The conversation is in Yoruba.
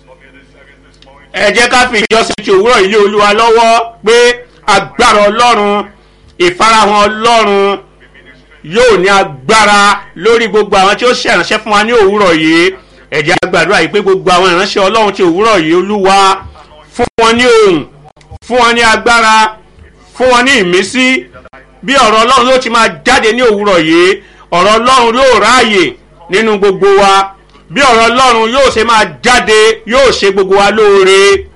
ẹ jẹ́ ká fi ìjọsìn ti òwúrọ̀ ilé olúwa lọ́wọ́ pé agbára ọlọ́run ìfarahàn ọlọ́run yóò ní agbára lórí gbogbo àwọn tí ó ṣèrànṣẹ́ fún wa ní òwúrọ̀ yìí ẹ jẹ́ á gbàdúrà yìí pé gbogbo àwọn ìránṣẹ́ ọlọ́run ti òwúrọ̀ yìí olúwa fún wọn ní ohùn fún wọn ní agbára fún wọn ní ìmísí bí ọ̀rọ̀ ọlọ́run yóò ti máa jáde ní òwúrọ̀ yìí ọ̀rọ̀ ọlọ́run yóò ráàyè nínú gbogbo wa bí ọ̀rọ̀ ọlọ́run yóò ṣe máa jáde yóò ṣe gbogbo wa lóore